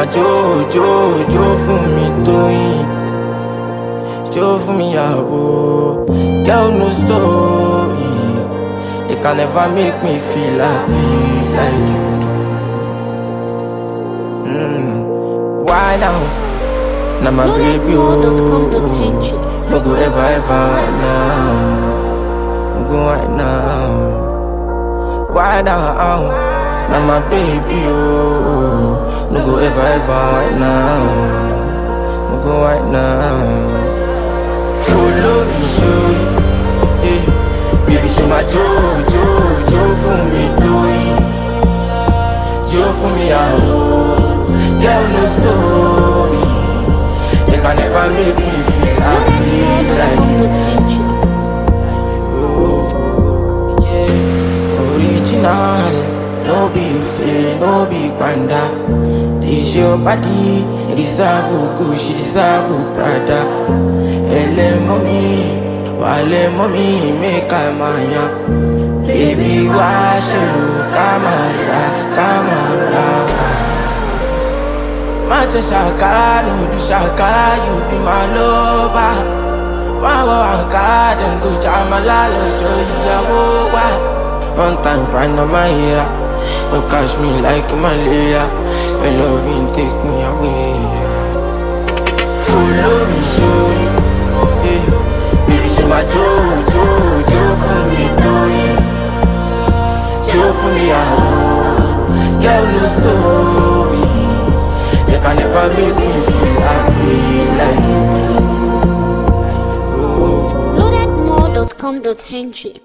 máa jó jó jó fún mi tóyìn jó fún mi yàwó girl no story they can never make me feel happy like you do. Mm. Why now? Now my baby oh, no go ever ever now, no go right now. Why now? Now my baby oh, no go ever ever right now, no go right now. Follow me, show you, eh? Baby, show my Joe, Joe, Joe for me, doing, Joe for me, ah. Girl, no story. They can never make me feel happy like you. Oh, yeah. Original, no be fake, no be panda. This your body, it deserve a Gucci, deserve a Prada. Ele mommy, wale mommy, make I maya. Baby, wash you, camera, camera. má ṣe ṣàkárà lòdù ṣàkárà you be my lover wá wọ àǹkárá dem go jàmálà lọ́jọ́ ìyàwó wa. one time panama hira no catch me like malaria your loving take me away. follow me sórí bèbí ṣe máa jó jó jó fún mi torí jó fún mi àwọ̀ girl no story. They can never make me feel happy like you do. Loadedmore.com.ng